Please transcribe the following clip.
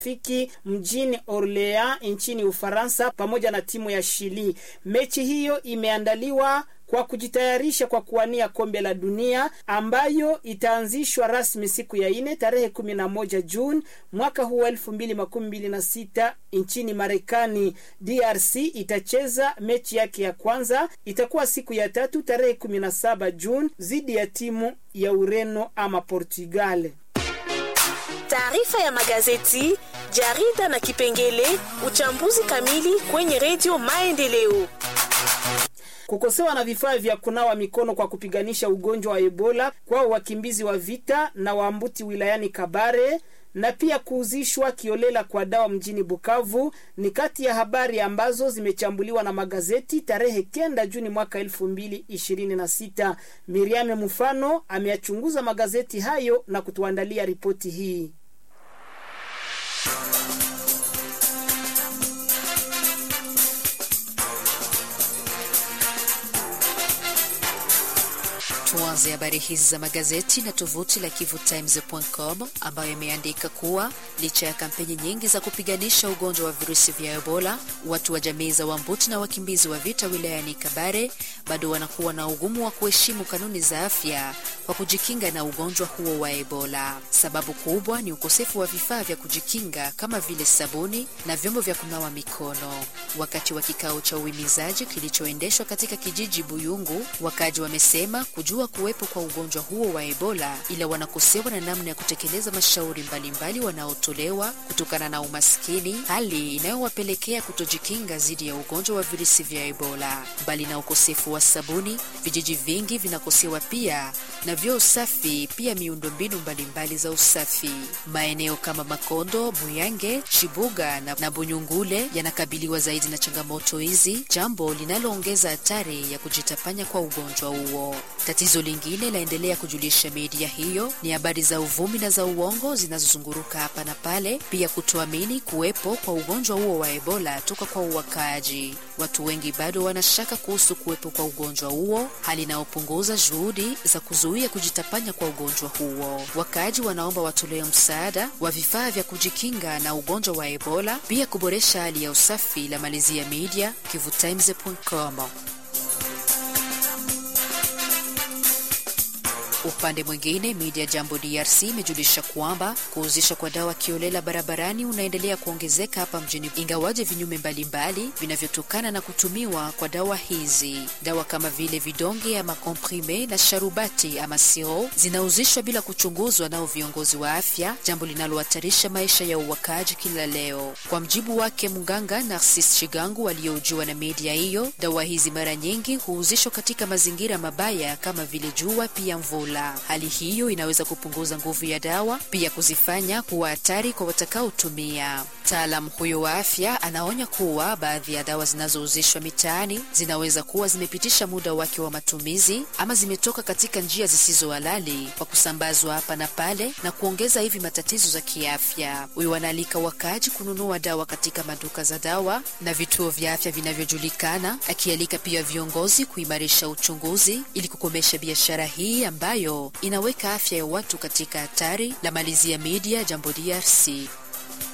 fiki mjini Orleans nchini Ufaransa pamoja na timu ya Chili. Mechi hiyo imeandaliwa kwa kujitayarisha kwa kuwania kombe la dunia ambayo itaanzishwa rasmi siku ya ine tarehe kumi na moja Juni mwaka huu elfu mbili makumi mbili na sita nchini Marekani. DRC itacheza mechi yake ya kwanza, itakuwa siku ya tatu tarehe kumi na saba Juni dhidi ya timu ya Ureno ama Portugal. Taarifa ya magazeti, jarida na kipengele uchambuzi kamili kwenye redio Maendeleo. Kukosewa na vifaa vya kunawa mikono kwa kupiganisha ugonjwa wa Ebola kwa wakimbizi wa vita na waambuti wilayani Kabare na pia kuuzishwa kiolela kwa dawa mjini Bukavu ni kati ya habari ambazo zimechambuliwa na magazeti tarehe kenda Juni mwaka elfu mbili ishirini na sita. Miriame Mufano ameyachunguza magazeti hayo na kutuandalia ripoti hii. Tuanze habari hizi za magazeti na tovuti la kivutimes.com ambayo imeandika kuwa licha ya kampeni nyingi za kupiganisha ugonjwa wa virusi vya Ebola, watu wa jamii za Wambuti na wakimbizi wa vita wilayani Kabare bado wanakuwa na ugumu wa kuheshimu kanuni za afya kwa kujikinga na ugonjwa huo wa Ebola. Sababu kubwa ni ukosefu wa vifaa vya kujikinga kama vile sabuni na vyombo vya kunawa mikono. Wakati wa kikao cha uhimizaji kilichoendeshwa katika kijiji Buyungu, wakaji wamesema kujua kuwepo kwa ugonjwa huo wa Ebola, ila wanakosewa na namna ya kutekeleza mashauri mbalimbali wanaotolewa kutokana na umaskini, hali inayowapelekea kutojikinga dhidi ya ugonjwa wa virusi vya Ebola. Mbali na ukosefu wa sabuni, vijiji vingi vinakosewa pia na vyoo safi, pia miundombinu mbalimbali za usafi. Maeneo kama Makondo, Buyange, Chibuga na, na Bunyungule yanakabiliwa zaidi na changamoto hizi, jambo linaloongeza hatari ya kujitapanya kwa ugonjwa huo. Tatizo lingine laendelea kujulisha media hiyo ni habari za uvumi na za uongo zinazozunguruka hapa na pale, pia kutoamini kuwepo kwa ugonjwa huo wa Ebola toka kwa uwakaaji. Watu wengi bado wanashaka kuhusu kuwepo kwa ugonjwa huo, hali inayopunguza juhudi za kuzuia kujitapanya kwa ugonjwa huo. Wakaaji wanaomba watolewe msaada wa vifaa vya kujikinga na ugonjwa wa Ebola, pia kuboresha hali ya usafi. La malizia media kivutimes.com. Upande mwingine media Jambo DRC imejulisha kwamba kuuzishwa kwa dawa kiolela barabarani unaendelea kuongezeka hapa mjini, ingawaje vinyume mbalimbali vinavyotokana na kutumiwa kwa dawa hizi. Dawa kama vile vidonge ama komprime na sharubati ama siro zinauzishwa bila kuchunguzwa nao viongozi wa afya, jambo linalohatarisha maisha ya uwakaji kila leo. Kwa mjibu wake mganga Narcis Chigangu aliyoujua na media hiyo, dawa hizi mara nyingi huuzishwa katika mazingira mabaya kama vile jua, pia mvula. Hali hiyo inaweza kupunguza nguvu ya dawa, pia kuzifanya kuwa hatari kwa watakaotumia. Mtaalamu huyo wa afya anaonya kuwa baadhi ya dawa zinazouzishwa mitaani zinaweza kuwa zimepitisha muda wake wa matumizi ama zimetoka katika njia zisizo halali kwa kusambazwa hapa na pale na kuongeza hivi matatizo za kiafya. Huyo anaalika wakaaji kununua dawa katika maduka za dawa na vituo vya afya vinavyojulikana, akialika pia viongozi kuimarisha uchunguzi ili kukomesha biashara hii ambayo inaweka afya ya watu katika hatari. La malizia media Jambo DRC.